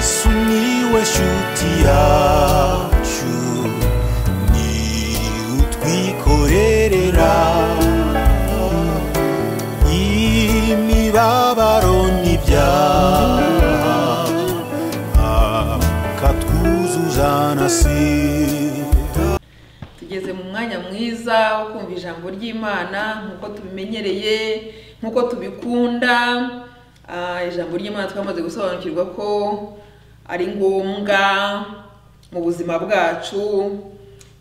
Sumiłeś utiaciu Ni utwikorerera Imibabaro n'ibyaha Akatwuzuza na sida tugeze mu mwanya mwiza wo kumva ijambo ry'imana nk'uko tubimenyereye nk'uko tubikunda Ah, ijambo ry'imana twamaze gusobanukirwa ko ari ngombwa mu buzima bwacu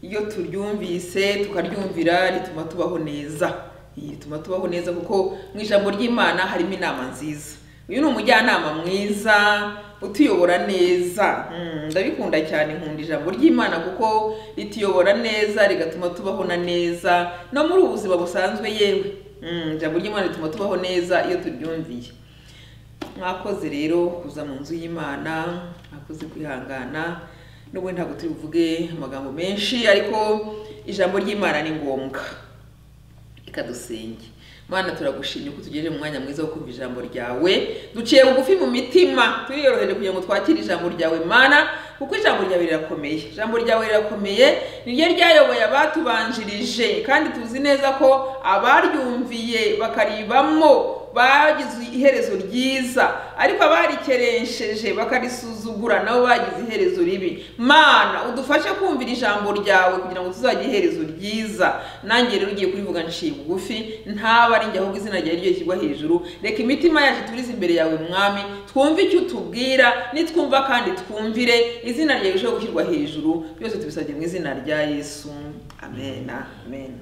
iyo turyumvise tukaryumvira rituma tubaho neza Iyi, rituma tubaho neza kuko mu ijambo ry'imana harimo inama nziza uyu ni umujyanama mwiza utuyobora neza Mm, ndabikunda cyane nkunda ijambo ry'imana kuko rituyobora neza rigatuma tubaho na neza no muri ubu buzima busanzwe yewe Mm, ijambo ry'imana rituma tubaho neza iyo turyumviye mwakoze rero kuza mu nzu y'imana mwakoze kwihangana n'ubundi ntabwo turi buvuge amagambo menshi ariko ijambo ry'imana ni ngombwa reka dusenge mana turagushimye ko tugejeje mu mwanya mwiza wo kumva ijambo ryawe duciye bugufi mu mitima turiyoroheje kugira ngo twakire ijambo ryawe mana kuko ijambo ryawe rirakomeye ijambo ryawe rirakomeye ni ryo ryayoboye abatubanjirije kandi tuzi neza ko abaryumviye bakaribamo bagize iherezo ryiza ariko abarikeresheje bakarisuzugura nabo bagize iherezo ribi mana udufashe kumvira ijambo ryawe kugira ngo tuzajye iherezo ryiza nanjye rero ugiye kurivuga nshiye bugufi ntaba ari njye ahubwo izina ryawe ryo rishyirwa hejuru reka imitima yacu turize imbere yawe mwami twumve icyo utubwira nitwumva kandi twumvire izina ryawe rirusheho gushyirwa hejuru byose tubisabye mu izina rya yesu amen amen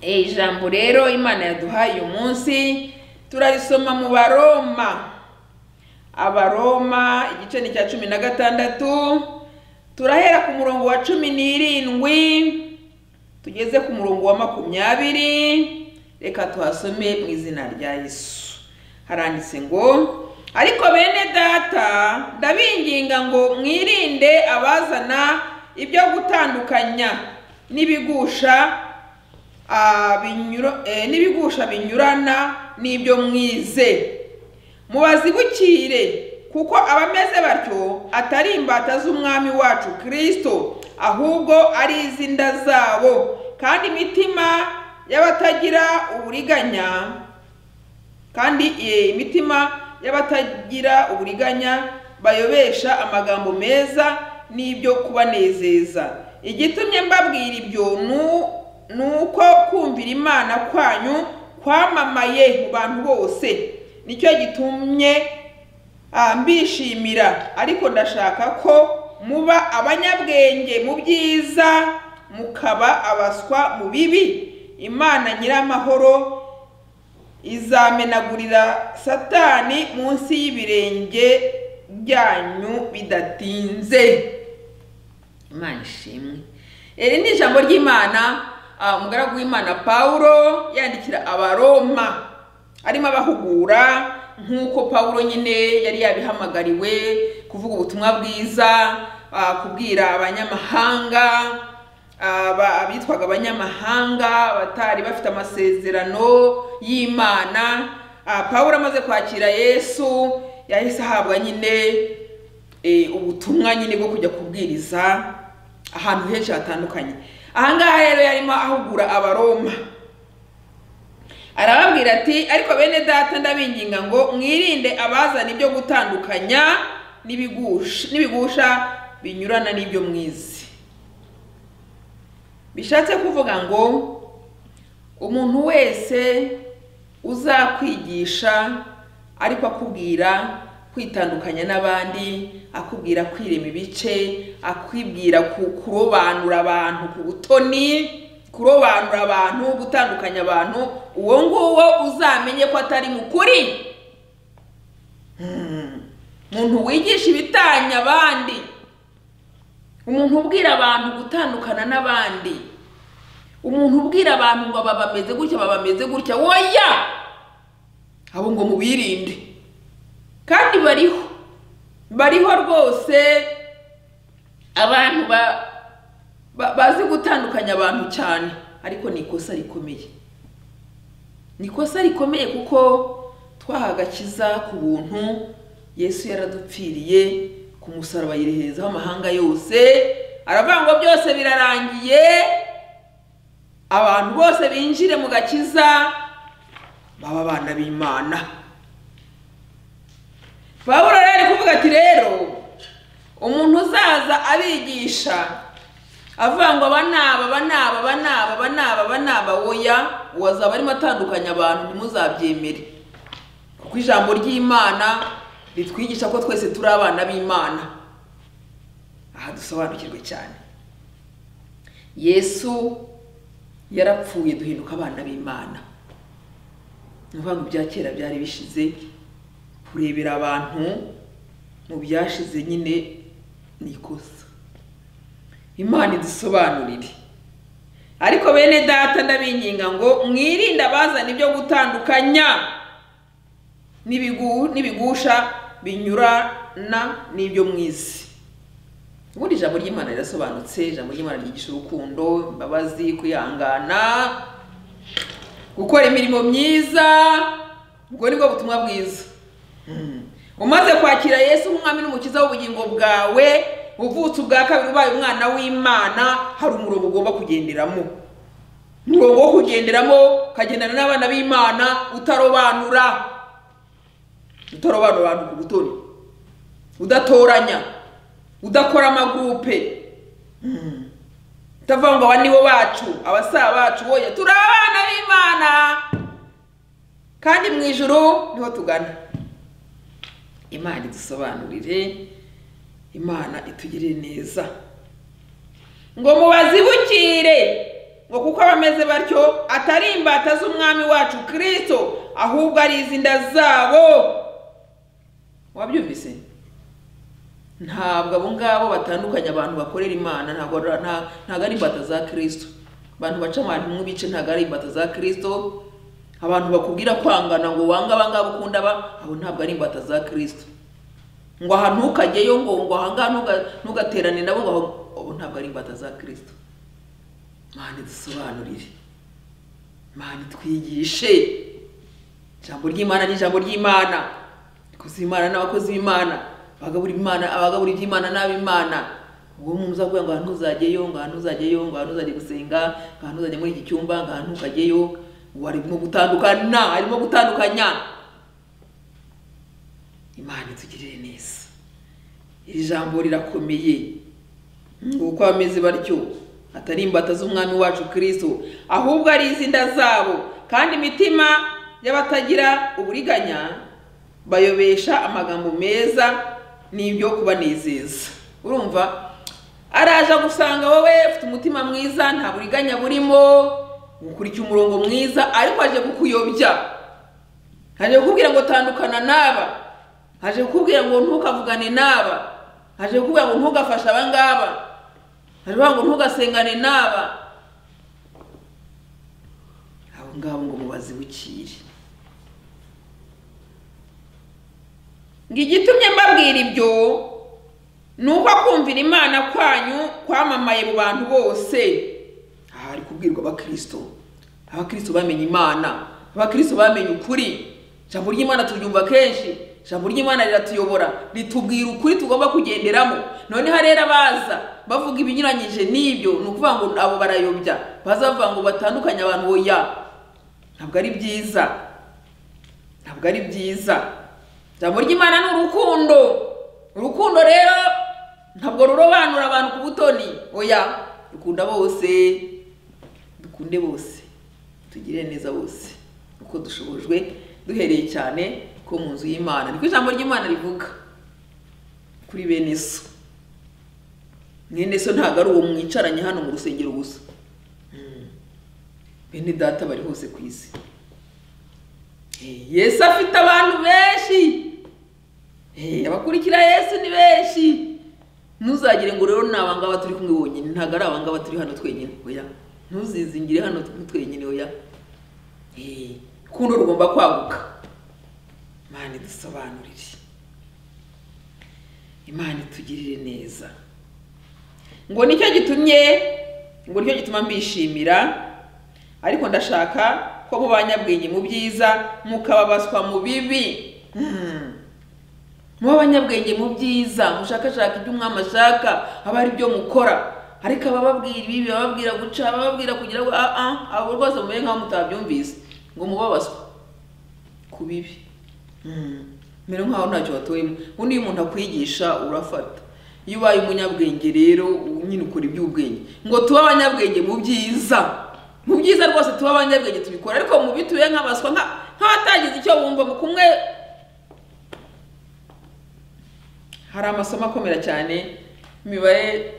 Eh, ijambo rero imana yaduhaye uyu munsi turarisoma mu baroma abaroma igice ni icya cumi na gatandatu turahera ku murongo wa cumi n'irindwi tugeze ku murongo wa makumyabiri reka tuhasome mu izina rya yesu haranditse ngo ariko bene data ndabinginga ngo mwirinde abazana ibyo gutandukanya n'ibigusha ah, binyura- eh, n'ibigusha binyurana n'ibyo mwize mubazibukire kuko abameze batyo atari imbata z'umwami wacu kristo ahubwo ari iz'inda zabo kandi imitima y'abatagira uburiganya kandi eh, imitima y'abatagira uburiganya bayobesha amagambo meza n'ibyo kubanezeza igitumye mbabwira ibyo nu- ni uko kumvira imana kwanyu kwamamaye mu bantu bose nicyo gitumye ah, mbishimira ariko ndashaka ko muba abanyabwenge mu byiza mukaba abaswa mu bibi imana nyiramahoro izamenagurira satani munsi y'ibirenge byanyu bidatinze imana ishimwe iri ni ijambo ry'imana ah, umugaragu w'imana pawulo yandikira abaroma arimo abahugura nk'uko pawulo nyine yari yabihamagariwe kuvuga ubutumwa bwiza ah, kubwira abanyamahanga aba- abitwaga abanyamahanga batari bafite amasezerano y'imana Ah, pawulo amaze kwakira yesu yahise ahabwa nyine eh, ubutumwa nyine bwo kujya kubwiriza ahantu henshi hatandukanye ahangaha rero yarimo ahugura abaroma arababwira ati ariko bene data ndabinginga ngo mwirinde abazana ibyo gutandukanya n'ibigusha n'ibigusha binyurana n'ibyo mwize bishatse kuvuga ngo umuntu wese uzakwigisha ariko akubwira kwitandukanya n'abandi akubwira kwirema ibice akubwira ku- kurobanura abantu ku butoni kurobanura abantu gutandukanya abantu uwo nguwo uzamenye ko atari mu kuri Hmm. umuntu wigisha ibitanya abandi umuntu ubwira abantu gutandukana n'abandi umuntu ubwira abantu ngo aba bameze gutya baba bameze gutya woya abo ngo mubirinde kandi bariho bariho rwose abantu ba- ba- bazi gutandukanya abantu cyane ariko ni ikosa rikomeye ni ikosa rikomeye kuko twahaga akiza ku buntu yesu yaradupfiriye ku musaraba yireherezaho amahanga yose aravuga ngo byose birarangiye abantu bose binjire mu gakiza baba abana b'imana pawulo rero ari kuvuga ati rero umuntu uzaza abigisha avuga ngo aba ni aba aba ni aba aba ni aba aba ni aba aba ni aba oya wazaba arimo atandukanya abantu ntimuzabyemere kuko ijambo ry'imana ritwigisha ko twese turi abana b'imana aha dusobanukirwe cyane yesu yarapfuye duhinduka abana b'imana ni ukuvuga ngo ibya kera byari bishize kurebera abantu mu byashize nyine ni ikosa imana idusobanurire ariko bene data ndabinginga ngo mwirinde abazana ibyo gutandukanya n'ibigu- n'ibigusha binyurana n'ibyo mwizi ubundi ijambo ry'imana rirasobanutse ijambo ry'imana ryigisha urukundo imbabazi kwihangana gukora imirimo myiza ubwo ni bwo butumwa bwiza umaze kwakira yesu nk'umwami n'umukiza w'ubugingo bwawe uvutse ubwa kabiri ubaye umwana w'imana hari umurongo ugomba kugenderamo umurongo wo kugenderamo ukagendana n'abana b'imana utarobanura utarobanura abantu ku butoni udatoranya udakora amagurupe Mm. utavuga ngo aba nibo bacu abasaba bacu woye turi abana b'imana kandi mu ijuru niho tugana imana idusobanurire imana itugirire neza ngo mubazibukire ngo kuko abameze batyo atari imbata z'umwami wacu kirisito ahubwo ari izinda zabo wabyumvise ntabwo abo ngabo batandukanya abantu bakorera imana ntabwo ari- nta- ntabwo ari imbata za kirisito abantu baca abantu mu bice ntabwo ari imbata za kirisito abantu bakubwira kwangana ngo wange abangaba ukunda aba abo ntabwo ari imbata za kirisito ngo aha ntukajyeyo ngo ngo ahangaha ntuga- ntugaterane nabo ngo aho- abo ntabwo ari imbata za kirisito mana idusobanurire mana itwigishe ijambo ry'imana ni ijambo ry'imana abakozi b'imana n'abakozi b'imana abagabura imana abagabura iby'imana n'ab'imana ubwo muza kuvuga ngo ahantu uzajyeyo ngo ahantu uzajyeyo ngo ahantu uzajya gusenga ngo ahantu uzajya muri iki cyumba ngo ahantu ukajyeyo ubu arimo gutandukana arimo gutandukanya imana itugirire neza iri jambo rirakomeye ngo uko bameze batyo atari imbata z'umwami wacu kirisito ahubwo ari izinda zabo kandi imitima y'abatagira uburiganya bayobesha amagambo meza n'ibyo kubanezeza urumva araje gusanga wowe ufite umutima mwiza nta buriganya burimo ukurikiye umurongo mwiza ariko aje kukuyobya haje kukubwira ngo tandukana n'aba haje kukubwira ngo ntukavugane n'aba haje kukubwira ngo ntugafashe aba ngaba haje kukubwira ngo ntugasengane n'aba abo ngabo ngo mubazibukire ngo igitumye mbabwira ibyo ni uko kumvira imana kwanyu kwamamaye mu bantu bose aha hari kubwirwa abakirisito abakirisito bamenye imana abakirisito bamenye ukuri ijambo ry'imana turyumva kenshi ijambo ry'imana riratuyobora ritubwira ukuri tugomba kugenderamo noneho rero abaza bavuga ibinyuranyije n'ibyo ni ukuvuga ngo abo barayobya baza bavuga ngo batandukanye abantu oya ntabwo ari byiza ntabwo ari byiza ijambo ry'imana ni urukundo urukundo rero ntabwo rurobanura abantu ku butoni oya dukunda bose dukunde bose tugire neza bose uko dushobojwe duhereye cyane ko mu nzu y'imana niko ijambo ry'imana rivuga kuri bene so mwene so ntabwo ari uwo mwicaranye hano mu rusengero gusa Mm. bene data bari hose ku isi yesu afite abantu benshi Eh, abakurikira yesu ni benshi ntuzagire ngo rero ni abangaba turi kumwe bonyine ntabwo ari abangaba turi hano twenyine oya ntuzizingire hano turi twenyine oya Eh, urukundo rugomba kwaguka imana idusobanurire imana itugirire neza ngo nicyo gitumye ngo nicyo gituma mbishimira ariko ndashaka ko mu banyabwenge mu byiza mukababaswa mu bibi Mm. muba abanyabwenge mu byiza mushakashaka ibyo umwami ashaka aba ari byo mukora ariko abababwira ibi ababwira guca abababwira kugira ngo ah ah abo rwose mumenya nk'aho mutabyumvise ngo mubabazwe ku bibi mbere nk'aho ntacyo watoyemo ubundi iyo umuntu akwigisha urafata iyo ubaye umunyabwenge rero nyine ukora iby'ubwenge ngo tube abanyabwenge mu byiza mu byiza rwose tube abanyabwenge tubikora ariko mu bibi tube nk'abaswa nka- nk'abatagize icyo bumva mu kumwe hari amasomo akomera cyane imibare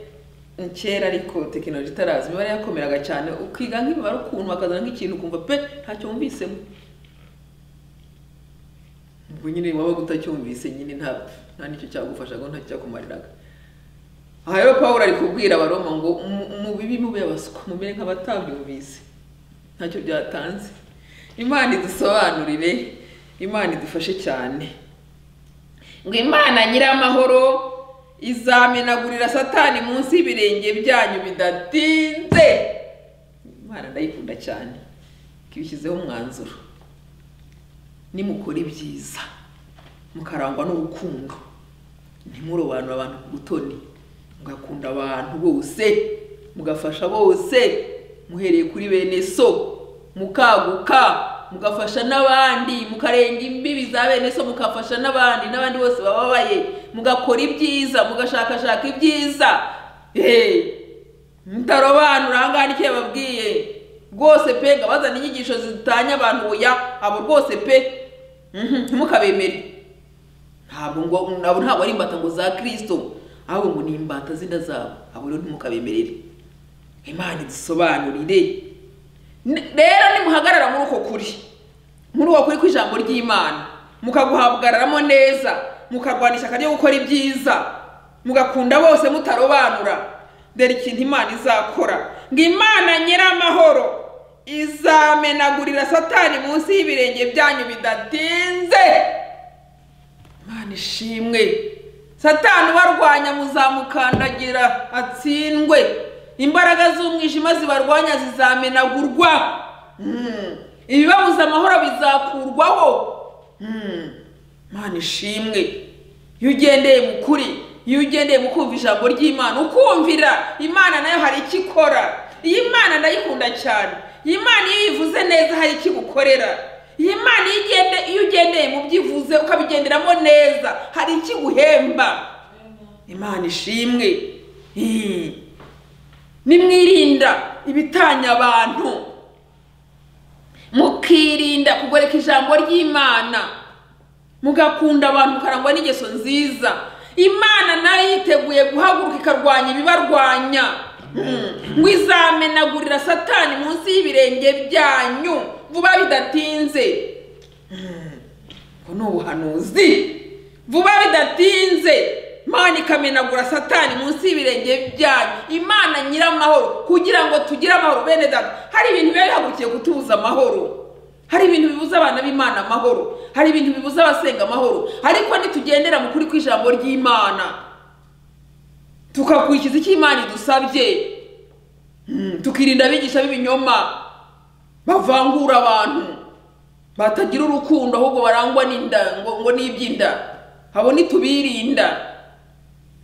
ni kera ariko tekinoloji itaraza imibare yakomeraga cyane ukiga nk'imibare ukuntu bakazana nk'ikintu ukumva pe ntacyo wumvisemo ubwo nyine waba utacyumvise nyine nta nta nicyo cyagufasha ngo ntacyakumariraga aha rero pawulo ari kubwira abaroma ngo "Mu- mu bibi mube abaswa mumere nk'abatabyumvise ntacyo byatanze imana idusobanurire imana idufashe cyane ngo imana nyiramahoro izamenagurira satani munsi y'ibirenge byanyu bidatinze imana ndayikunda cyane ibishyizeho umwanzuro nimukora ibyiza mukarangwa n'urukundo ntimurobanure abantu ku butoni mugakunda abantu bose mugafasha bose muhereye kuri bene so mukaguka mugafasha n'abandi mukarenga imbibi za bene so mukafasha n'abandi n'abandi bose bababaye mugakora ibyiza mugashakashaka ibyiza eee mutarobanura ahangaha icyo yababwiye rwose pe ngo abazana inyigisho zitanya abantu oya abo rwose pe mhm, ntimukabemere ntabwo ngo abo ntabwo ari imbata ngo za kirisito ahubwo ngo ni imbata zina zabo abo rero ntimukabemerere imana idusobanurire N- rero nimuhagarara muri uko kuri muri uko kuri kw'ijambo ry'imana mukaguhabwararamo neza mukarwana ishyaka ryo gukora ibyiza mugakunda bose mutarobanura dore ikintu imana izakora ngo imana nyiramahoro izamenagurira satani munsi y'ibirenge byanyu bidatinze imana ishimwe satani ubarwanya muzamukandagira atsindwe imbaraga z'umwijima zibarwanya zizamenagurwa Mm. ibibabuza amahoro bizakurwaho Mm. imana ishimwe iyo ugendeye mu kuri iyo ugendeye mu kumva ijambo ry'imana ukumvira imana nayo hari icyo ikora iyi imana ndayikunda cyane iyi imana iyo uyivuze neza hari icyo igukorera iyi mana iyo ugende iyo ugendeye mu byo ivuze ukabigenderamo neza hari icyo iguhemba imana ishimwe Mm. nimwirinda ibitanya abantu mukirinda kugoreka ijambo ry'imana mugakunda abantu mukarangwa n'ingeso nziza imana nayo yiteguye guhaguruka ikarwanya ibibarwanya Mm. ngo izamenagurira satani munsi y'ibirenge byanyu vuba bidatinze ubwo ni ubuhanuzi vuba bidatinze imana ikamenagura satani munsi y'ibirenge byanyu imana nyiramahoro kugira ngo tugire amahoro bene data hari ibintu biba bihagurukiye kutubuza amahoro hari ibintu bibuza abana b'imana amahoro hari ibintu bibuza abasenga amahoro ariko nitugendera mu kuri kw'ijambo ry'imana tukakurikiza icyo imana idusabye Mm, tukirinda abigisha b'ibinyoma bavangura abantu batagira urukundo ahubwo barangwa n'inda ngo, ngo n'iby'inda abo nitubirinda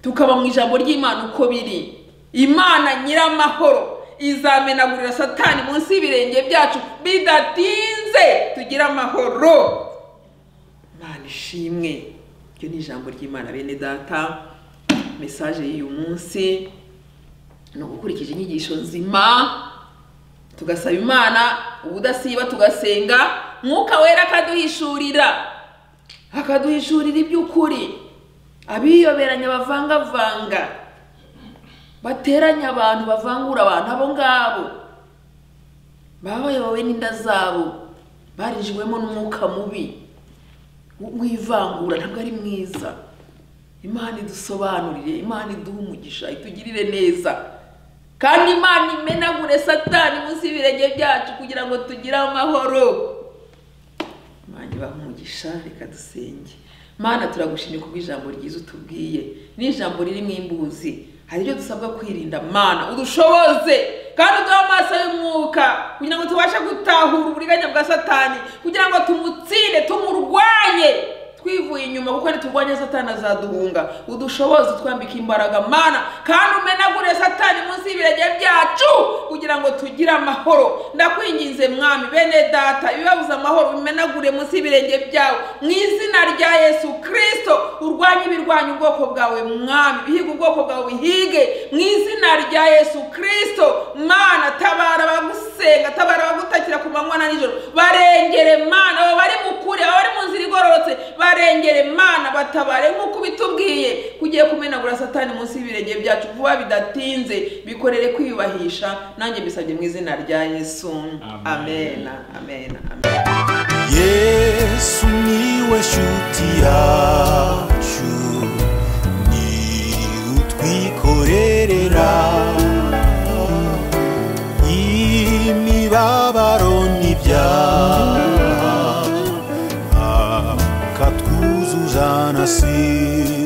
tukaba mu ijambo ry'imana uko biri imana nyiramahoro izamenagurira satani munsi y'ibirenge byacu bidatinze tugire amahoro imana ishimwe iryo ni ijambo ry'imana bene data mesaje y'uyu munsi ni ugukurikiza inyigisho nzima tugasaba imana ubudasiba tugasenga mwuka wera akaduhishurira akaduhishurira iby'ukuri abiyoberanya bavangavanga bateranya abantu bavangura abantu abo ngabo baba bayobowe n'inda zabo barijwemo n'umwuka mubi w'ivangura ntabwo ari mwiza imana idusobanurire imana iduhe umugisha itugirire neza kandi imana imenagure satani munsi y'ibirenge byacu kugira ngo tugire amahoro imana ibahe umugisha reka dusenge mana turagushimye kubw'ijambo ryiza utubwiye ni ijambo ririmo imbuzi hari ibyo dusabwa kwirinda mana udushoboze kandi uduhe amaso y'umwuka kugira ngo tubashe gutahura uburiganya bwa satani kugira ngo tumutsinde tumurwanye twivuye inyuma kuko ntiturwanya satani azaduhunga udushoboze utwambika imbaraga mana kandi umenagure satani munsi y'ibirenge byacu kugira ngo tugire amahoro ndakwinginze mwami bene data ibibabuza amahoro bimenagure munsi y'ibirenge byawe mu izina rya yesu kirisito urwanye ibirwanya ubwoko bwawe mwami bihiga ubwoko bwawe bihige mu izina rya yesu kirisito mana tabara abagusenga tabara abagutakira ku manywa na nijoro barengere mana abo bari mu kure abo bari mu nzira igororotse barengere mana batabare nk'uko ubitubwiye kugiye kumenagura satani munsi y'ibirenge byacu vuba bidatinze bikorere kwiyubahisha nanjye bisabye mu izina rya yesu amen amen amen yesu niwe shuti yacu ni utwikorerera imibabaro n'ibyaha akatwuzuza na sida